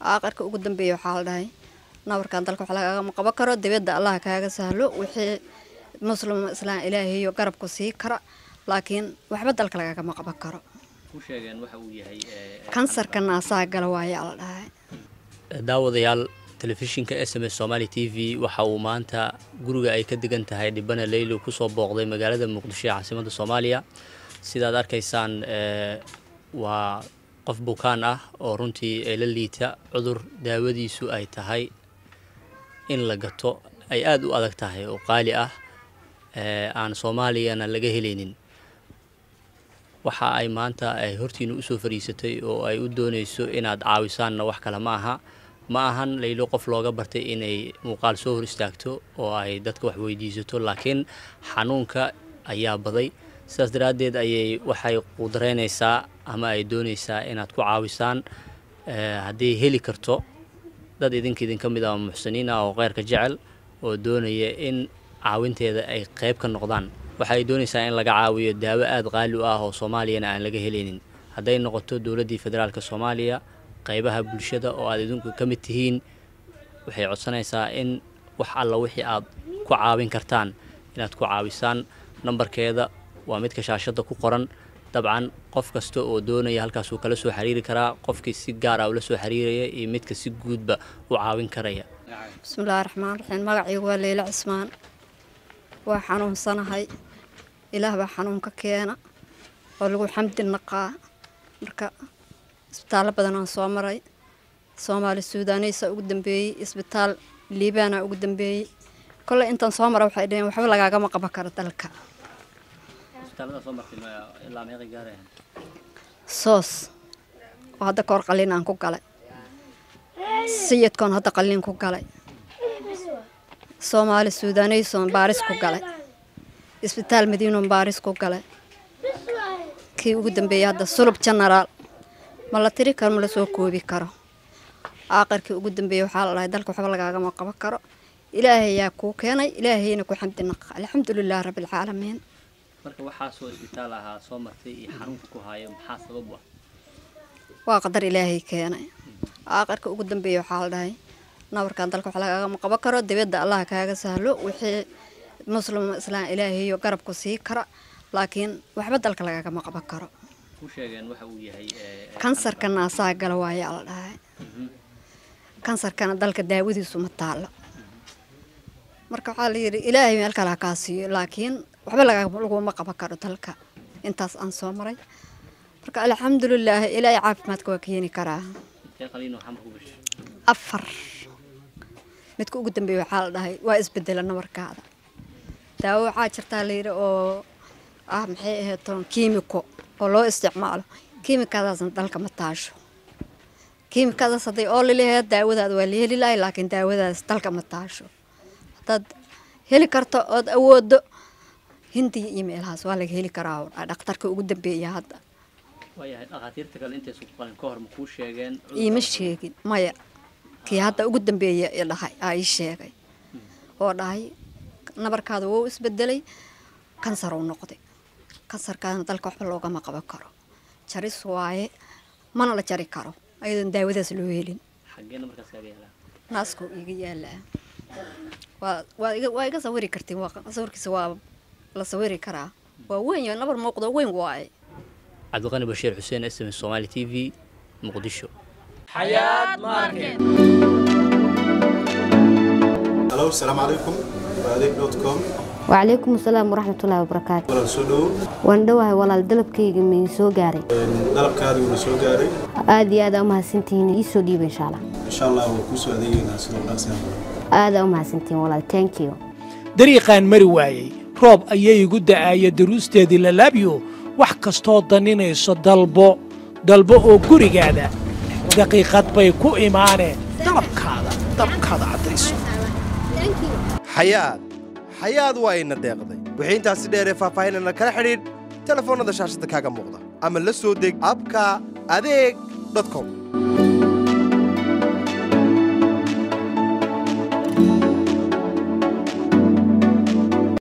aaqarka ugu dambeeya waxaa la dhahay nabarkan dalka wax lagagama qaban karo dibadda allah kaaga sahlo wixii muslim islaan ilaahayo garabku sii kara laakiin waxba dalka lagagama qaban karo kansarka naasaha gala waayaa la dhahay daawadayaal telefishinka s m s somaali t v waxa uu maanta guriga ay ka degan tahay dhibana leylo kusoo booqday magaalada muqdisho ee caasimadda soomaaliya sidaad arkaysaan waa qof bukaan ah oo runtii la liita cudur daawadiisu ay tahay in la gato ay aada u adag tahay oo qaali ah aan soomaaliyana laga helaynin waxa ay maanta ay hortiina usoo fadhiisatay oo ay u doonayso inaad caawisaanna wax kale ma aha ma ahan laylo qof looga bartay inay muuqaal soo hor istaagto oo ay dadka wax weydiisato laakiin xanuunka ayaa baday sidaas daraaddeed ayay waxay qudareynaysaa ama ay doonaysaa inaad ku caawisaan hadday heli karto dad idinka idinka mid ah muxsiniin ah oo kheyrka jecel oo doonaya in caawinteeda ay qayb ka noqdaan waxay doonaysaa in laga caawiyo daawo aada qaali u ah oo soomaaliyana aan laga helaynin hadday noqoto dowladdii federaalk soomaaliya qaybaha bulshada oo aad idinku ka mid tihiin waxay codsanaysaa in wax alla wixii aad ku caawin kartaan inaad ku caawisaan nambarkeeda waa midka shaashadda ku qoran dabcan qof kasta oo doonaya halkaasuu kala soo xiriiri karaa qofkii si gaar ah ula soo xiriiraya iyo midka si guudba u caawin karaya bismillahi raxmaan raxiim magacaygu waa leyla cismaan waa xanuunsanahay ilaah baa xanuunka keena oo lagu xamdi naqaa marka isbitaallo badan aan soo maray soomaali suudaaneysa ugu dambeeyey isbitaal liibaana ugu dambeeyey kolley intaan soo mara waxay dhaheen waxba lagaagama qaban karo dalka soos oo hadda kahor qalliin aan ku galay sayidkoon hadda qalliin ku galay soomaali suudaaneysoon baaris ku galay isbitaal madiinoon baaris ku galay kii ugu dambeeyey hadda sulub genaraal ma la tiri karo ma la soo koobi karo aaqarkii ugu dambeeyey waxaa la dhahay dalka waxba lagaagama qaban karo ilaahay yaa kuu keenay ilaahayna ku xamdi naqa alxamdulilah rabbilcaalamiin marka waxaasoo isbitaal ahaa soo martay iyo xanuunka ku haayo maxaa sabab ah waa qadar ilaahay keenay aaqarka ugu dambeeyey waxaa la dhahay nabarkan dalka wax lagagama qaban karo dibadda allah kaaga sahlo wixii muslim islaan ilaahayo garabku sii kara laakiin waxba dalka lagagama qaban karo kansarka naasaha gala waayaa la dhahay kansarkana dalka daawadiisu ma taalo marka waxaa la yidhi ilaahay meel kale ha kaa siiyo laakiin waxba laguma qaban karo dalka intaas aan soo maray marka alxamdulilaah ilaahay caafimaadka waa keeni karaa afar midka ugu dambeeya waxaa la dhahay waa isbedela nabarkaada daawo waxaa jirtaa layidhi oo ah maxay ahayd toon kiimiko oo loo isticmaalo kiimikadaasna dalka ma taasho kiimikadaas hadday oo laleeyahay daawadaada waa la heli lahay laakiin daawadaas dalka ma taasho haddaad heli karto ood awoodo hindiya iyo meelahaas waa laga heli karaa dhakhtarka ugu dambeeya hadda iima sheegin maya kii hadda ugu dambeeya dhahay aa ii sheegay oo dhahay nabarkaada wou isbedelay kansar uu noqday kansarkaadna dalka waxba loogama qaban karo jaris waaye mana la jari karo ayadoon daawadaas loo helin naaskuu iiga yaalaa waa iga sawiri kartiin sawirkiisa waa la sawiri karaa waa weyn nabar muuqdo weyn waaye cabdiqani bashiir xuseen s m somaali t v muqdisho halo asalaamu calaykum adeeg dot com wacalaykum asalaam waraxmatullaahi wabarakaatu walaal soo dhowo waan dhowahay walaal dalabkayga mii soo gaaray dalabkaadii wuuna soo gaaray aad iyo aad aa umahadsantihiin ii soo dhiiba insha allah insha allah waa kuu soo adeegeynaa sidoo dhaasaan aad aa umahadsantihiin walaal thank you dariiqaan mari waayey roob ayay igu da'aaya daruusteedii lalaabyo wax kastoo daninayso dalbo dalbo oo gurigaada daqiiqad bay ku imaaneen dalabkaada dalabkaada caddayso xayaad xayaad waa ina deeqday wixii intaasi dheeree faahfaahinana kala xidhiidh telefoonnada shaashadda kaaga muuqda ama la soo deg abka adeeg com